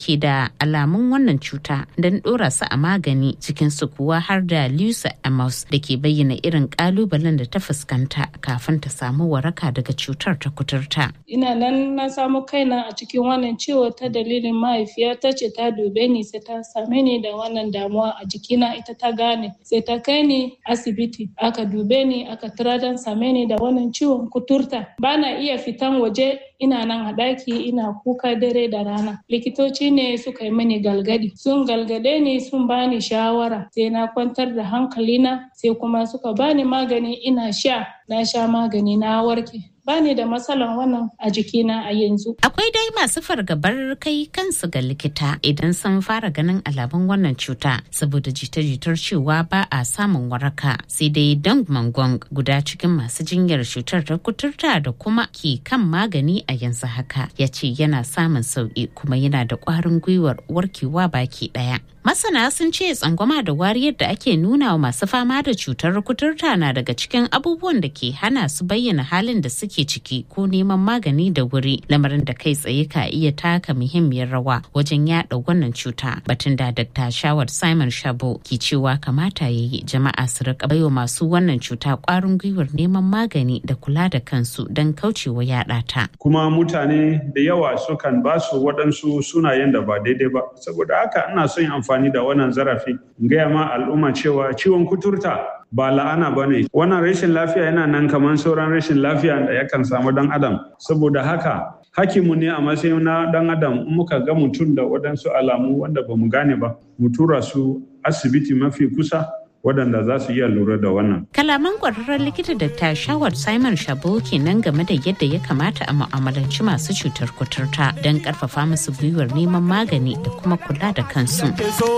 ke da alamun wannan cuta don ɗora su a magani cikin su kuwa har da Lucy Amos da ke bayyana irin ƙalubalen da ta fuskanta kafin ta samu waraka daga cutar ta kuturta. Ina nan na samu kaina a cikin wannan ciwo ta dalilin mahaifiyata ce ta dube ni sai ta same ni da wannan damuwa a jikina ita ta gane sai ta kai ni asibiti aka dube ni aka tura don same ni da wannan ciwon kuturta bana iya fitan waje ina nan a ɗaki ina kuka dare da rana likitoci ne suka yi mini galgadi sun galgade ni sun bani shawara sai na kwantar da hankalina sai kuma suka bani magani ina sha na sha magani na warke bani da matsalan wannan a jikina a yanzu. Akwai dai masu fargabar kai kansu ga likita idan sun fara ganin alamun wannan cuta saboda jita-jitar cewa ba a samun waraka sai dai dang mangong guda cikin masu jinyar cutar ta kuturta da kuma ke kan magani a yanzu haka ya ce yana samun sauki kuma yana da ƙwarin gwiwar warkewa baki ɗaya. Masana sun ce tsangwama da wariyar da ake nuna wa masu fama da cutar kuturta na daga cikin abubuwan da ke hana su bayyana halin da suke ciki ko neman magani da wuri lamarin da kai tsaye ka iya taka muhimmiyar rawa wajen yada wannan cuta batun da Dr. Shawar Simon Shabo ke cewa kamata ya yi jama'a su rika baiwa masu wannan cuta kwarin gwiwar neman magani da kula da kansu don kaucewa yada ta. Kuma mutane da yawa sukan ba su waɗansu sunayen da ba daidai ba saboda haka ina son yin amfani da wannan zarafi in gaya ma al'umma cewa ciwon kuturta ba la'ana ba ne wannan rashin lafiya yana nan kamar sauran rashin lafiya da yakan samu dan adam saboda haka hakimu ne a matsayin na dan adam in muka ga mutum da waɗansu alamu wanda ba mu gane ba mu tura su asibiti mafi kusa waɗanda za su iya lura da wannan. Kalaman ƙwararren likita da ta shawar Simon Shabo kenan game da yadda ya kamata a mu'amalanci masu cutar kuturta don ƙarfafa musu gwiwar neman magani da kuma kula da kansu.